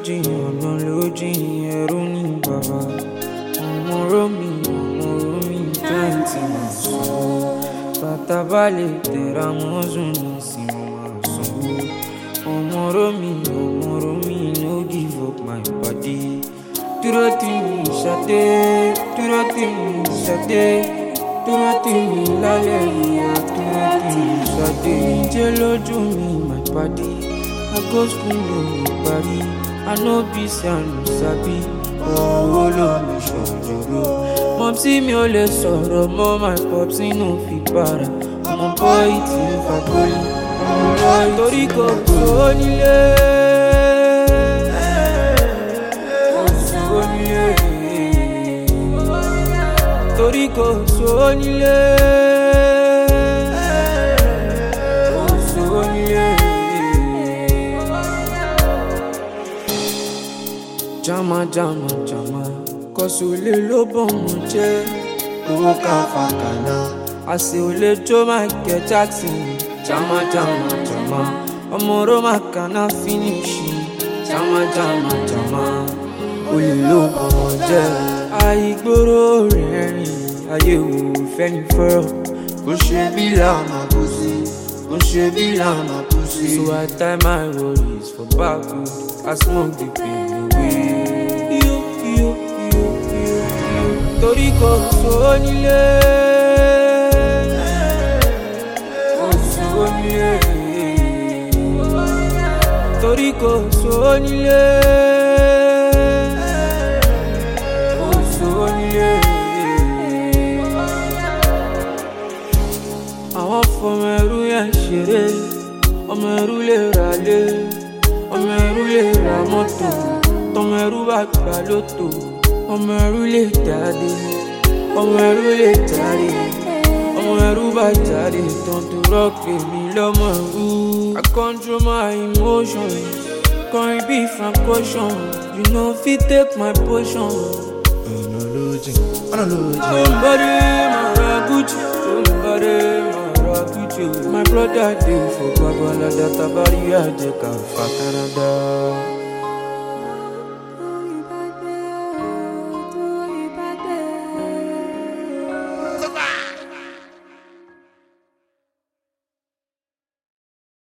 jìn ọ̀nà ló jìn ẹ̀rú ní bàbá ọmọ romi ọmọ romi twenty máa sanwó bàtà bá lè tẹ̀ra mọ́sùn ní ìsinmi máa sanwó ọmọ romi ọmọ romi no give up my body dúró tì mí ṣadé dúró tì mí ṣadé dúró tì mí lálẹ́ ìyá dúró tì mí ṣadé jẹ́ lójú mi my body i go school no lè parí i no be say i no sabi owó ló mi ṣòjòrò mọ̀psí mi ò lè sọ̀rọ̀ mọ́ my popsi no fi para ọmọ bọ́ì tí ń fa poli ọmọ bọ́ì torí kò tó nílé. Kò sówó nílé. torí kò sówó nílé. Kò sówó nílé. jama jama jama kọsùlẹ̀ ló bọ̀ mọ́ jẹ́ owó ká fàkànà àṣẹ olè jó michael jackson jama jama jama ọmọ roma kana finishi jama jama jama olè ló bọ̀ mọ́ jẹ́ àìgbóró rẹ̀rìn ayé wò fẹ́ni fọ́rọ̀ kò ṣe bí làmà kò sí kò ṣe bí làmà kò sí. so i tie my worries for back i smoke the pain away. Yo, yo, yo, yo, yo. torí kò sówó nílé. kò sówó nílé. torí kò sówó nílé. kò sówó nílé. àwọn fọmọ ẹrú yẹn ṣeré ọmọ ẹrú lè ra lé ọmọ ẹrú lè ra mọ́tò tọmọ ẹrú bá gbà lóto ọmọ ẹrú lè jáde ọmọ ẹrú lè jáde ọmọ ẹrú bá jáde tán tó rọ́pè mí lọ́mọ ẹrú. I control my emotions kọrin bí frank caution you no fit take my portion. ọ̀nà ló jìn ọ̀nà ló jìn. Somebody my Gucci, somebody my Gucci. My brother dey for Babalada Tabari Ajeka for Canada.